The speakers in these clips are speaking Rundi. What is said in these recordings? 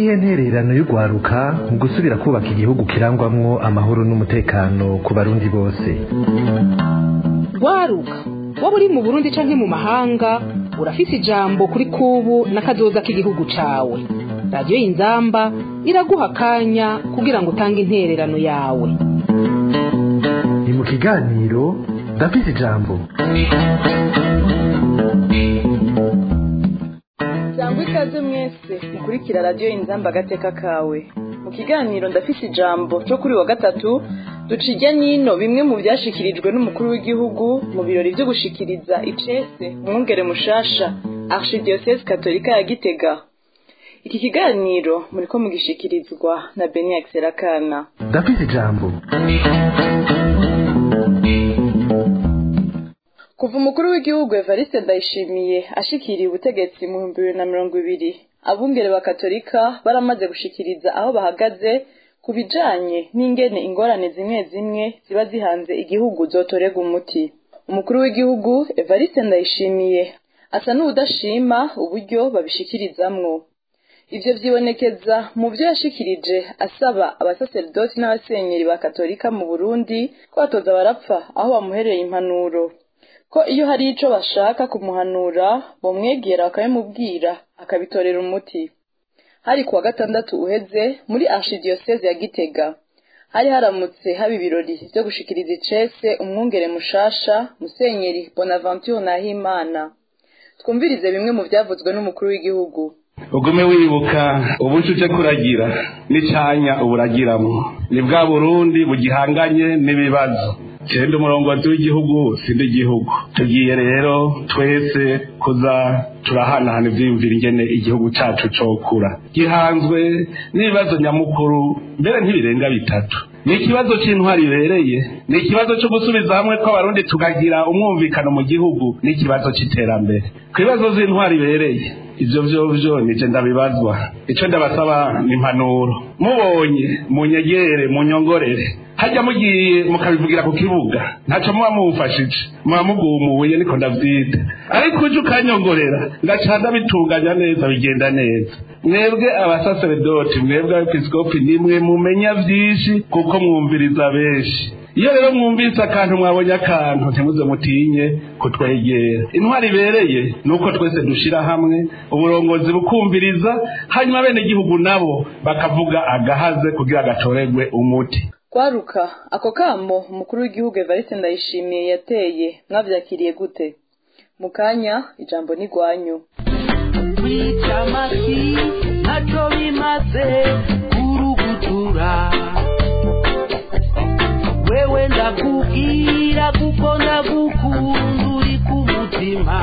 niyihe ntererano y'urwaruka mu gusubira kubaka igihugu kirangwamwo amahoro n'umutekano ku barundi bose rwaruka waba uri mu burundi canke mu mahanga urafise ijambo kuri kubu n'akazoza k'igihugu cawe radiyo y'inzamba iraguha akanya kugira ngo utange intererano yawe ni mu kiganiro ndafise ijambo sangwa ikaze mwese mukurikira radiyo inzamba agateka kawe mu kiganiro ndafise ijambo cyo kuri wa gatatu duca ijya n'ino bimwe mu byashikirijwe n'umukuru w'igihugu mu birori byo gushikiriza icese umwungere mushasha archidiyosese katolika ya gitega iki kiganiro muriko mugishikirizwa na beniax serakana ndafise ijambo kuva umukuru w'igihugu evariste ndayishimiye ashikiriye ubutegetsi mu bihumbi bibiri na mirongo ibiri abungere ba katolika baramaze gushikiriza aho bahagaze ku bijanye n'ingene ingorane zimwe zimwe ziba zihanze igihugu zotorega umuti umukuru w'igihugu evariste ndayishimiye asa n'uwudashima uburyo babishikirizamwo ivyo vyibonekeza mu vyo yashikirije asaba abasaseridoti n'abasenyeri ba katolika mu burundi ko batoza barapfa aho bamuhereye impanuro ko iyo hari ico bashaka kumuhanura bomwegera bakabimubwira akabitorera umuti hari kuwa gatandatu uheze muri archidiyoseze ya gitega hari haramutse haba ibirori vyo gushikiriza icese umwungere mushasha musenyeri bonaventure nahimana twumvirize bimwe mu vyavuzwe n'umukuru w'igihugu ugume wibuka ubuco uje kuragira n'icanya uburagiramwo ni bwa burundi bugihanganye n'ibibazo cyenda umurongozi w'igihugu sindi igihugu tugiye rero twese kuza turahanahana ivyiyumvira ingene igihugu cacu cokura gihanzwe n'ibibazo nyamukuru mbere ntibirenga bitatu ni ikibazo c'intwari ibereye ni ikibazo co gusubiza hamwe kw'abarundi tukagira umwumvikano mu gihugu n'ikibazo c'iterambere ku bibazo z'intwari ibereye ivyo vyovyo nije ndabibazwa ico ndabasaba ni impanuro mubonye munyegere munyongorere hajya mugiye mukabivugira ku kibuga ntaco muba mumfashije muba mugumuye niko ndavyita ariko uje ukanyongorera ngaca ndabitunganya neza bigenda neza mwebwe abasaseredoti mwebwe abepiskopi nimwe mumenya vyinshi kuko mwumviriza benshi iyo rero mwumvise akantu mwabonye akantu ntimuze mutinye kutwegera intwari ibereye ni uko twese dushira hamwe uburongozi bukumviriza hanyuma bene igihugu nabo bakavuga agahaze kugira gatoregwe umuti kwaruka ako kamo umukuru w'igihugu evariste ndayishimiye yateye mwavyakiriye gute mu kanya ijambo ni gwanyu kwica amasi ntacyo bimaze kurugutura wewe ndakubwira kuko ndagukunda uri ku mutima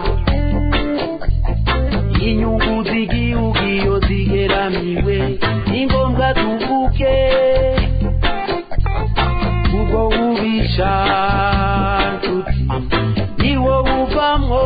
inyungu z'igihugu iyo zigeramiwe ni ngombwa tuvuge ubwo bubisha nshuti niwo buvamwo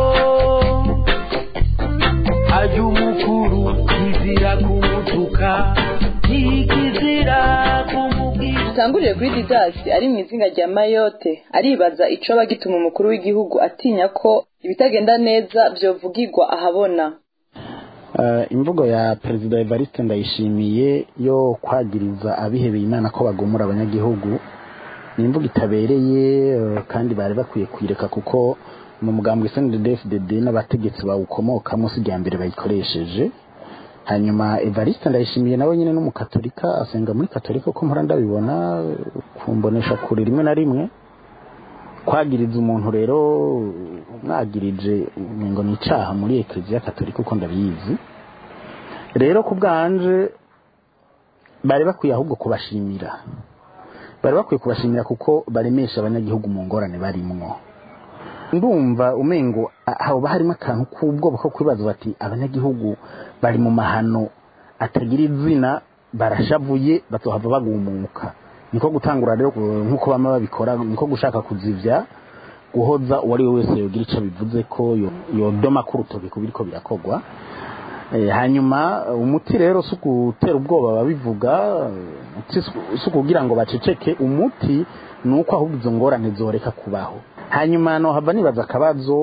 ajya umukuru kizira kumutuka ntikizira kumubwira dutangurire kuri didasi ari mu izinga rya mayote aribaza ico aba gituma umukuru w'igihugu atinya ko ibitagenda neza vyovugirwa ahabona Eh, imvugo ya perezida evariste ndayishimiye yo kwagiriza abihebeye imana ko bagomora abanyagihugu ni imvugo itabereye eh, kandi bari bakwiye kuyireka kuko mu mugambwe snddfdd n'abategetsi bawukomokamo si irya mbere bayikoresheje hanyuma evariste ndayishimiye nawe nyine n'umukatolika asenga muri katolika uko mpora ndabibona eh, kumbonesha kure rimwe na rimwe kwagiriza umuntu rero mwagirije ngo ni icaha muri ekleziya katolika uko ndabizi rero ku bwanje bari bakwiye ahubwo kubashimira bari bakwiye kubashimira kuko baremesha abanyagihugu mu ngorane barimwo ndumva umengo a- haba harimo akantu k'ubwoba ko kwibaza bati abanyagihugu bari mu mahano atagira izina barashavuye bazohava bagumuka niko gutangura rero ku- nk'uko bama babikora niko gushaka kuzivya guhoza uwo ari we wese yogira ico bivuze ko yo- yodoma ko urutoki ku biriko birakogwa Eh, hanyuma umuti rero si ugutera ubwoba babivuga umuti si ukugira ngo baceceke umuti ni uko ahubwo izo ngorane zoreka kubaho hanyuma nohava nibaza akabazo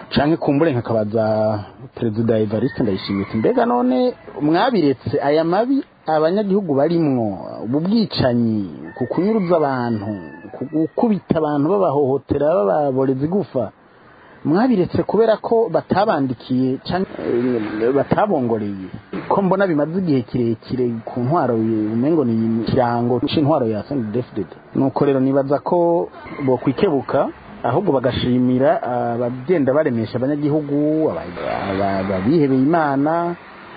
canke kumbure nkakabaza perezida Evariste Ndayishimiye ati mbega none mwabiretse aya mabi abanyagihugu barimwo ubu bwicanyi ku kunyuruza abantu ku gukubita abantu babahohotera bababoreza igufa mwabiretse kubera ko batabandikiye canke eh, batabongoreye ko mbona bimaze igihe kirekire ku ntwaro ye- umengo ni ikirango c'intwaro ya CNDD-FDD nuko rero nibaza ko bokwikebuka ahubwo bagashimira abagenda baremesha abanyagihugu aba- aba- abihebeye imana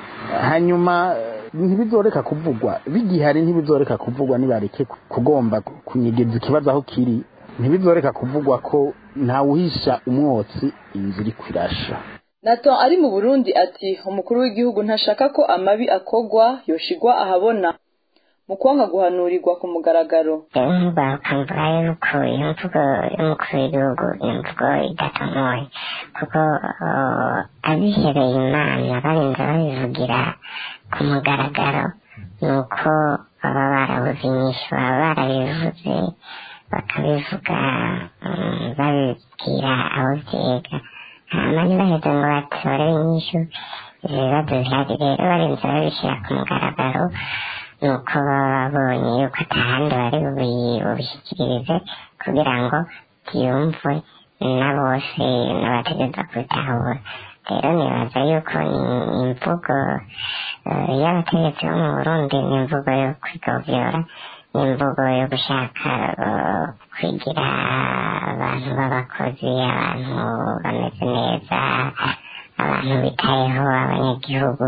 hanyuma eh, ntibizoreka kuvugwa bigihari ntibizoreka kuvugwa nibareke ku- kugomba kunyegeza ikibazo aho kiri ntibizoreka kuvugwa ko ntawuhisha umwotsi inzu iri kwirasha Nathan ari mu Burundi ati umukuru w'igihugu ntashaka ko amabi akogwa yoshigwa ahabona mu kwanga guhanurirwa ku mugaragaro yumva ukumva yuko iyo mvugo y'umukuru w'igihugu ni imvugo idatomoye kuko uh, abihebeye imana barinze babivugira ku mugaragaro ni uko baba barabuze inyishu baba barabivuze bakabivuga um, babibwira abo byega hanyuma ntibaheze ngo batore inyishu ibibazo bihari rero barinze babishyira ku mugaragaro nuko baba babonye yuko atahandi bari bubi- bubishyikirize kugira ngo byumvwe na bose n'abategeza kubitahura rero nibaza yuko ni- imvugo eh, y'abategetsi bo mu burundi ni imvugo yo kwigovyora ni imvugo yo gushaka eh, kwigira abantu b'abakozi abantu bameze neza abantu bitayeho abanyagihugu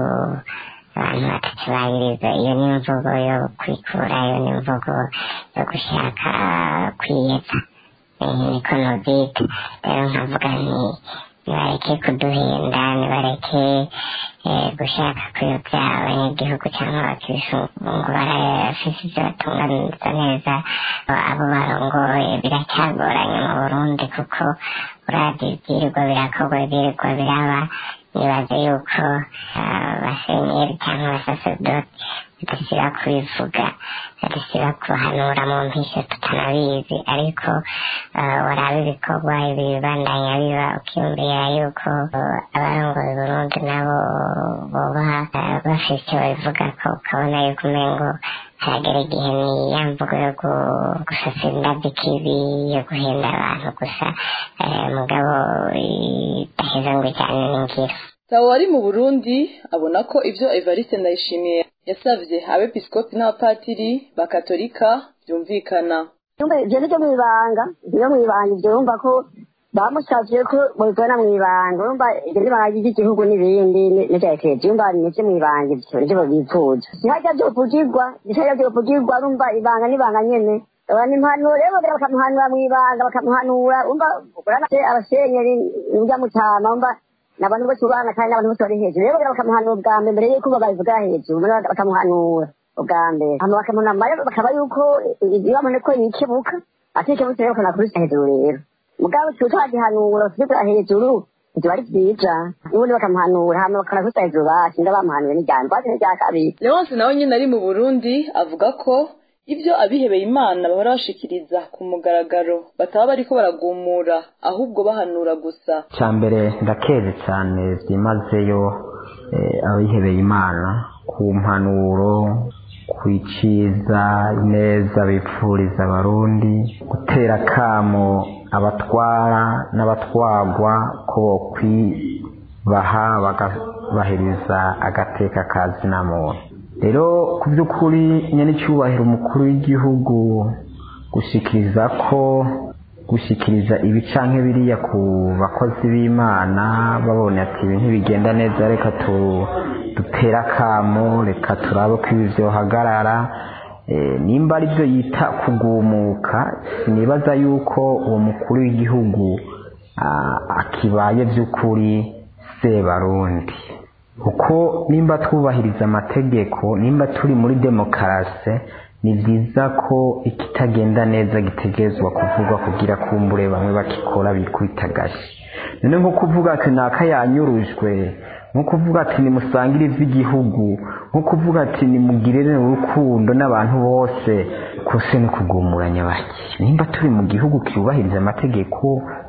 abantu batakibahiriza iyo ni imvugo yo kwikura iyo ni imvugo yo gushaka kwiyeza Eh, niko nobyita rero nkavuga nti nibareke kuduhinda nibareke eh, gushaka kuyobya abanyagihugu cyangwa abakirisitu ngo barafise ibyo batunganiriza neza abo barongoye biracyagoranye mu burundi kuko uravye ibyirirwa birakorwa ibyirirwa biraba nibaza yuko abasenyeri cyangwa abasaserdoti badasiba kubivuga badasiba kuhanura mu mpisho tutanabizi ariko eh, waraba ibikorwa ibi bibandanya biba ukiyumvira yuko eh, abarongoye Burundi nabo boba eh, bafise icyo babivuga ko ukabona yuko umengo haragera igihe ni ya mvugo yo gu- gusasa indabyo ikibi yo guhenda abantu gusa eh, mugabo idaheza ngo ijyane n'ingiro Tawo ari mu Burundi abona ko ivyo Evariste Ndayishimiye yasavye abepiskopi n'abapatiri bakatolika byumvikana Yumva ibyo ni byo mu ibanga ibyo mu ibanga ibyo yumva ko bamusavye ko babikora mu ibanga yumva ibyo n'ibanga ry'igihugu n'ibindi n'ibya ekereje yumva ni ibyo mu ibanga ibyo nivyo babipfuza ntihajya vyovugirwa ntihajya vyovugirwa urumva ibanga n'ibanga nyene abantu impanuro rero bagera bakamuhanura mu ibanga bakamuhanura umva urabona se abasenyeri n'urya mutama umva ni abantu bose ubana kandi n'abantu bose bari hejuru rero bagera bakamuhanura ubwa mbere mbere yuko babivuga hejuru noneho bakamuhanura ubwa mbere hama bakamunama rero bakaba yuko ibabone ko yikebuka atikebutse rero kanakubisa hejuru rero mugabo tuba twagihanura tukikora hejuru ntibiba ari vyiza n'ubundi bakamuhanura hama bakanakubisa hejuru basi nda bamuhanuye n'ijambo basi n'irya kabiri Leonce nawe nyine ari mu Burundi avuga ko ibyo abihebeye Imana bahora bashikiriza ku mugaragaro bataba bariko baragumura ahubwo bahanura gusa cya mbere ndakeze cyane byimazeyo eh, abihebeye imana ku mpanuro ku iciza neza bipfuriza abarundi gutera kamo abatwara n'abatwagwa ko bokwibaha bagabahiriza agateka ka zina muntu rero ku by'ukuri nyenicubahiro umukuru w'igihugu gushikiriza ko gushikiriza ibi canke biriya ku bakozi b'imana babonye ati ibi ntibigenda neza reka tu dutera akamo reka turabe ko ibi vyohagarara Eh, nimba ari byo yita kugumuka sinibaza yuko uwo mukuru w'igihugu ah, akibaye by'ukuri sebarundi kuko nimba twubahiriza amategeko nimba turi muri demokarasi ni byiza ko ikitagenda neza gitegerezwa kuvugwa kugira kumbure bamwe bakikora bikubita agashi none nko kuvuga ati naka yanyurujwe nko kuvuga ati nimusangire ivy'igihugu nko kuvuga ati nimugirire urukundo n'abantu bose kose ni kugumuranya bake nimba turi mu gihugu cyubahiriza amategeko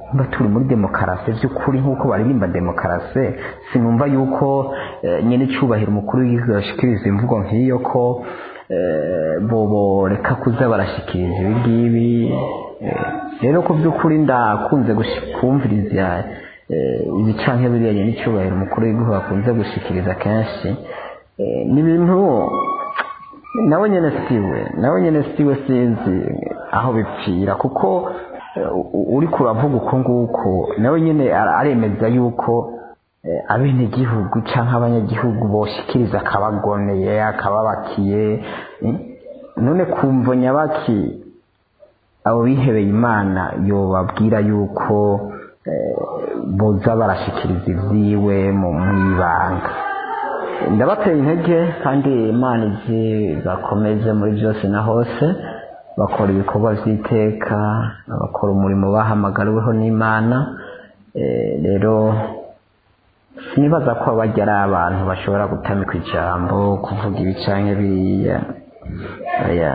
niba turi muri demokarasi by'ukuri nk'uko baririmba demokarasi sinumva yuko eh, nyine icyubahiro umukuru w'igihugu yashikiriza imvugo nk'iyo ko eh, bobo reka kuza barashikiriza ibi ngibi eh, rero ko by'ukuri ndakunze gushi- kumviriza eh, ibi canke biriya n'icyubahiro umukuru w'igihugu akunze gushikiriza kenshi eh, ni ibintu nawe nyine siwe nawe nyine siwe sinzi aho bipfira kuko eh, u- uri kuravuga uko nguko nawe nyine ara- aremeza yuko eh, abenegihugu cyangwa abanyagihugu boshikiriza akabagoneye akababakiye eh, none kumva nyabaki abo bihebeye imana yobabwira yuko eh, boza barashikiriza ibyiwe mu mwibanga ndabateye intege kandi imana izi bakomeze muri byose na hose bakora ibikorwa by'iteka bakora umurimo bahamagariweho n'imana Eh, rero sinibaza ko bajya ari abantu bashobora gutamika ijambo kuvuga ibicanke biriya Oya.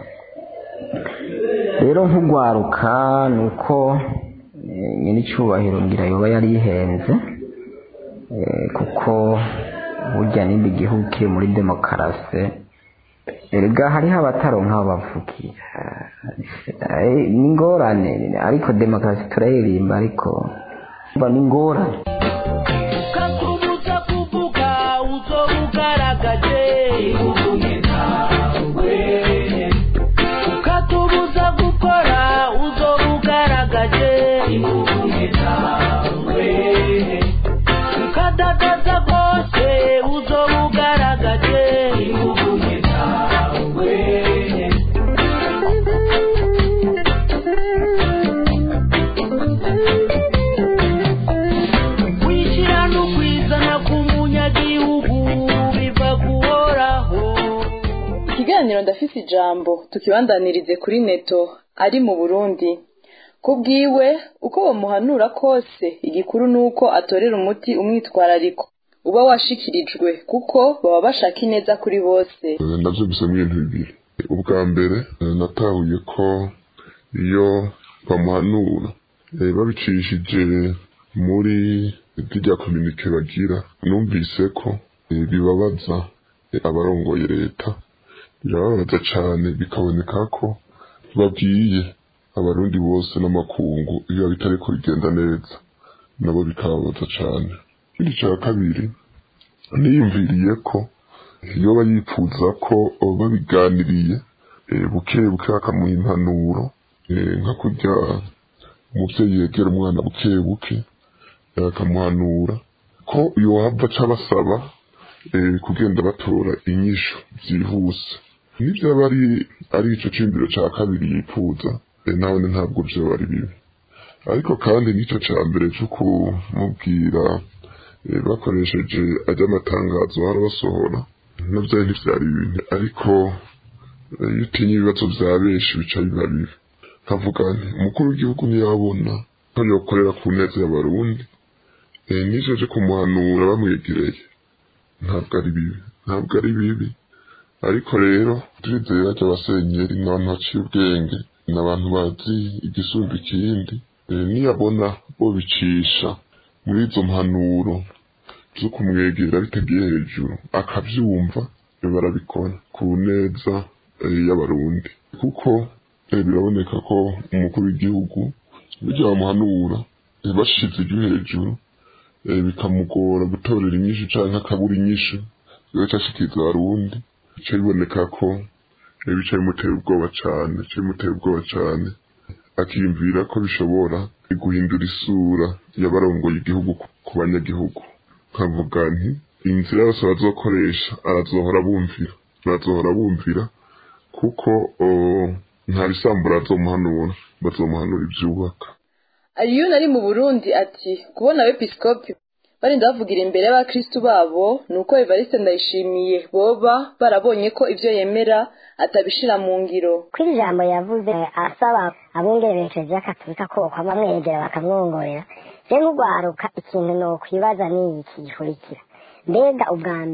rero nk'ugwaruka ni uko eh, nyine icyubahiro ngira yoba yari yihenze Eh, kuko burya n'indi gihugu kiri muri demokarasi erega hariho abataronka aho bavugira Eh, ni ingorane ariko demokarasi turayiririmba ariko mba ni ingorane ukakubuza kuvuga uzo ugaragaje ihugume nawe ukatubuza gukora uzo ugaragaje ihugume nawe ukadadaza rwose uzo ugaragaje ihugume nawe kwishyira no kwizana k'umunyagihugu biva guhoraho ikiganiro ndafise ijambo tukibandanirize kuri neto ari mu burundi ku bwiwe uko bamuhanura kose igikuru ni uko atorera umuti umwitwarariko uba washikirijwe kuko baba bashaka ineza kuri bose Eh, navyo bisa n'ibintu bibiri ubwa mbere eh, natahuye ko iyo bamuhanura eh, babicishije muri rya kominike bagira numvise ko eh, bibabaza eh, abarongoye leta birababaza cane bikaboneka ko babwiye abarundi bose n'amakungu iyo bitariko bigenda neza nabo bikababaza cane ikindi ca kabiri niyumviriye ko yoba yifuza ko babiganiriye eh, buke buke bakamuha impanuro eh, nka kurya umuvyeyi yegera umwana buke buke eh, akamuhanura ko yohava aca basaba eh, kugenda batora inyishu vyihuse nivyaba ari ari ico ciyumviro ca kabiri yifuza eh, nabone ntabwo vyoba ari bibi ariko kandi n'ico ca mbere co kumubwira eh, bakoresheje ajya amatangazo barabasohora navyo ntivyari bibi ariko eh, iyo utinya ibibazo vya benshi bica biba bibi nkavuga nti umukuru w'igihugu ntiyabona ko yokorera ku neza y'abarundi eh, n'ivyo vyo kumuhanura bamwegereye ntabwo ari bibi ntabwo ari bibi ariko rero turizeye bajya abasenyeri ni abantu baciye ubwenge ni abantu bazi igisumba ikindi eh, niyabona bo bicisha muri izo mpanuro zo kumwegera bitagiye hejuru akavyumva eh, barabikora ku neza eh, y'abarundi kuko eh, biraboneka ko umukuru w'igihugu burya bamuhanura eh, bashize ijwi hejuru eh, bikamugora gutorera inyishu canke akabura inyishu bigaca ashikiriza abarundi bica biboneka ko eh, bica bimutera ubwoba cane bica bimutera ubwoba cane akiyumvira ko bishobora guhindura isura y'abarongoye igihugu ku- ku banyagihugu nkavuga nti inzira yose bazokoresha arazohora bumvira barazohora bumvira kuko oh, nta bisambura bazomuhanura bazomuhanura ivyubaka Aliyoni ari mu Burundi ati kubona abepiskopi barinda bavugira imbere y'abakristu babo ni uko Evariste Ndayishimiye boba barabonye ko ivyo yemera atabishira mu ngiro kuri iri jambo yavuze asaba abungere berekeje akaturika ko bamwegera bakamwongorera je nk'ugwaruka ikintu nokwibaza ni iki gikurikira mbega ubwa mbere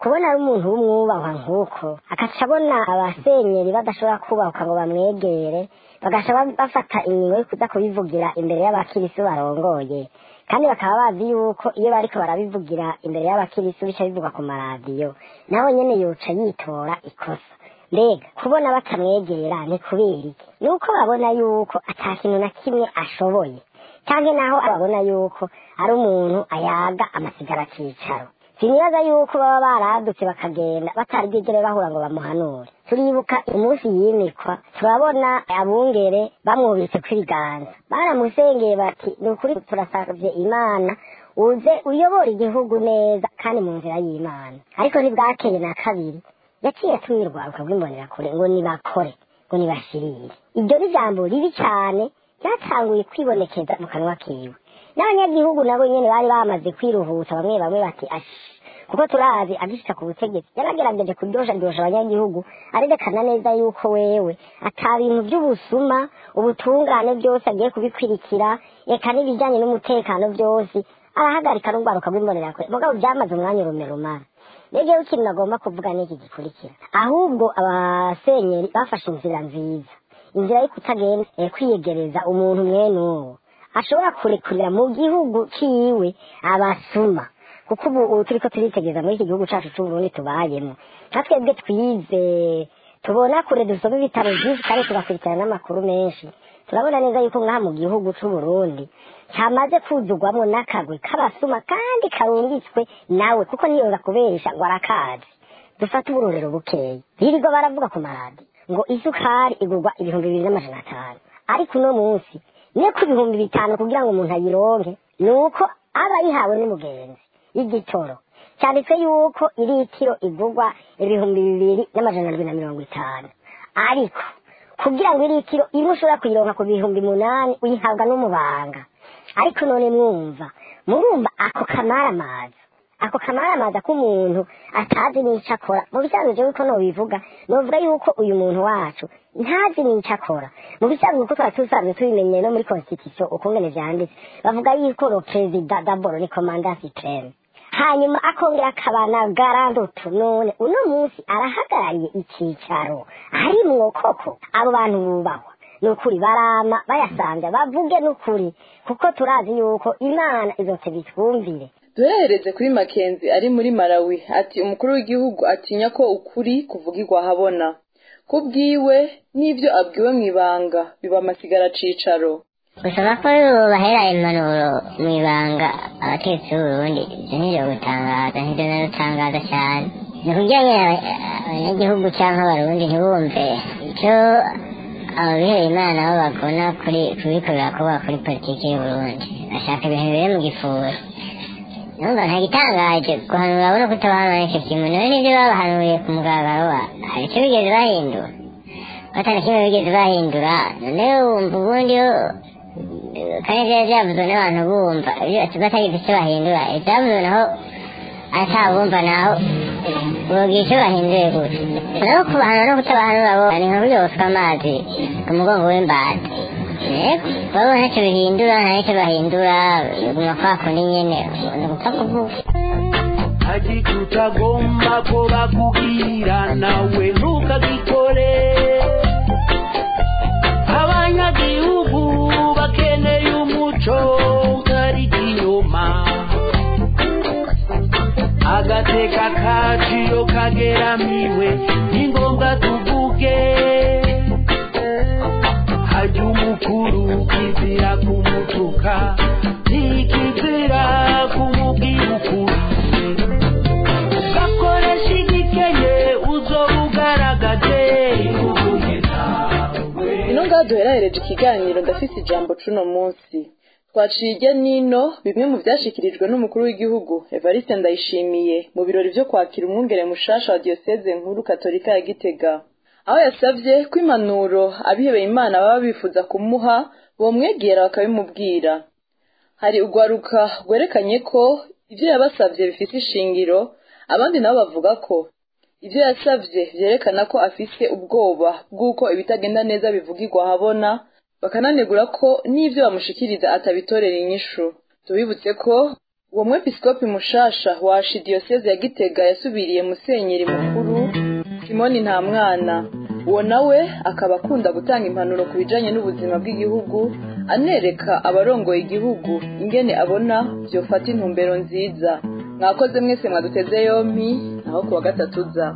kubona ari umuntu w'umwubahwa nk'uko agaca abona abasenyeri badashobora kubahuka ngo bamwegere bagaca ba- bafata ingingo yo kuza kubivugira imbere y'abakirisu barongoye kandi bakaba bazi yuko iyo bariko barabivugira imbere y'abakirisu bica bivugwa ku maradiyo nawe nyene yoca yitora ikosa mbega kubona batamwegera ni kubera iki ni uko babona yuko ata kintu na kimwe ashoboye cyangwa naho babona yuko ari umuntu ayaga amasigara akicaro sinibaza yuko baba baradutse bakagenda batari bwigere bahura ngo bamuhanure turibuka umunsi yimikwa turabona abungere bamwubitse kw'ibiganza baramusengeye bati ni ukuri turasavye imana uze uyobora igihugu neza kandi mu nzira y'imana ariko ntibwakeye na kabiri yaciye atumye urwaruka rw'imbonerakure ngo nibakore ngo nibashirire iryo ni ijambo ribi cyane ryatanguye kwibonekeza mu kanwa kiwe n'abanyagihugu nabo nyene bari bamaze kwiruhutsa bamwe bamwe bati ashi kuko turazi agishika ku butegetsi yaragerageje kuryosha ryosha abanyagihugu arerekana neza yuko wewe ata bintu by'ubusuma ubutungane byose agiye kubikwirikira eka n'ibijyanye n'umutekano byose arahagarika n'urwaruka rw'imbonerakure mugabo byamaze umwanya urume rumara rege ikintu nagomba kuvuga n'iki gikurikira ahubwo abasenyeri bafashe inzira nziza inzira yo kutagenda eh, kwiyegereza umuntu mwene uwo ashobora kurekurira mu gihugu ciwe abasuma kuko ubu ubu turiko turitegereza muri iki gihugu cacu c'uburundi tubayemo nka twebwe twize tubona kure dusoma ibitabo byinshi kandi tugakurikirana n'amakuru menshi turabona neza yuko ngaha mu gihugu c'uburundi cyamaze kuzugwamo n'akagwi k'abasuma kandi karungitswe nawe kuko niyoza kubesha ngo arakazi dufate uburorero bukeya birirwa baravuga ku maradi ngo isukari igurwa ibihumbi bibiri n'amajana atanu ariko uno munsi niyo ku bihumbi bitanu kugira ngo umuntu ayironke ni uko aba yihawe n'umugenzi y'igitoro cyanditswe yuko iritiro igurwa ibihumbi bibiri n'amajana arindwi na mirongo itanu ariko kugira ngo iritiro imwe ushobora kuyironka ku bihumbi munani uyihabwa n'umubanga ariko none mwumva murumva ako kamaramaza ako kamaramaza k'umuntu atazi n'icyo akora mu bisanzwe jewe ko nobivuga novuga yuko uyu muntu wacu ntazi n'icyo akora mu bisanzwe kuko twari tusanzwe tubimenyeye no muri constitution ukungene vyanditse bavuga yuko ro perezida daboro ni komanda supreme hanyuma akongera akaba na garandutu none uno munsi arahagarariye icyicaro harimwo koko abo bantu bubahwa ni ukuri barama bayasanga bavuge n'ukuri kuko turazi yuko imana izose bitwumvire duherereze kuri makenzi ari muri malawi ati umukuru w'igihugu atinya ko ukuri kuvugirwa ahabona ku bwiwe n'ibyo abwiwe mu ibanga biba amasigara cicaro gusaba ko bahera impanuro mu ibanga abategetsi b'uburundi ibyo ntibyo gutangaza ntibyo narutangaza cyane ni kugira ngo abanyagihugu cyangwa abarundi ntibumve icyo ababihera imana bo bagona kuri kubikorera kuba kuri politiki y'uburundi bashaka ibintu biri mu gifuro numva nta gitangaje guhanura abona kutabahanura icyo kintu nawe nibyo babahanuriye ku mugaragaro wa hari icyo bigeze bahindura batana kimwe bigeze bahindura none wumva ubundi yo kandi byari byavuzwe n'abantu bumva batagize icyo bahindura ibyavuzwe naho atabumva naho bogira icyo bahinduye gutya naho kubahanura no kutabahanura bo ni nka buryo busuka amazi ku mugongo w'imbata yego babo ntacyo bihindura nta n'icyo bahindura biguma kwa kundi nyene ni gupfa kuvuga hagiti utagomba ko bakubwira nawe ntukagikore abanyagihugu bakeneye umuco utari inyuma agateka kacu iyo kageramiwe ni ngombwa tuvuge hajya umukuru kizira kumutuka ntikizira kumubwira ukuri ugakoresha igikenye uzoba ugaragaje ino ngaho duherahereje ikiganiro ndafise ijambo c'uno munsi twaciye irya nino bimwe mu vyashikirijwe n'umukuru w'igihugu evariste ndayishimiye mu birori vyo kwakira umwungere mushasha wa diyoseze nkuru katolika ya gitega aho yasavye ko impanuro abihebeye imana baba bifuza kumuha bomwegera bakabimubwira hari urwaruka rwerekanye ko ivyo yabasavye bifise ishingiro abandi nabo bavuga ko ivyo yasavye vyerekana ko afise ubwoba bw'uko ibitagenda neza bivugirwa ahabona bakananegura ko n'ivyo bamushikiriza atabitorera inyishu tubibutse ko uwo mwepiskopi mushasha wa archidiyoseze ya gitega yasubiriye musenyeri mukuru simoni nta mwana uwo nawe akaba akunda gutanga impanuro ku bijanye n'ubuzima bw'igihugu anereka abarongoye igihugu ingene abona vyofata intumbero nziza mwakoze mwese mwaduteze yompi naho kuwa gatatu za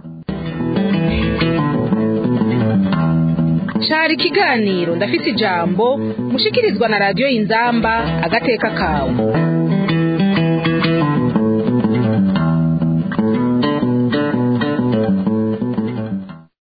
cari ikiganiro ndafise ijambo mushikirizwa na radiyo inzamba agateka kawe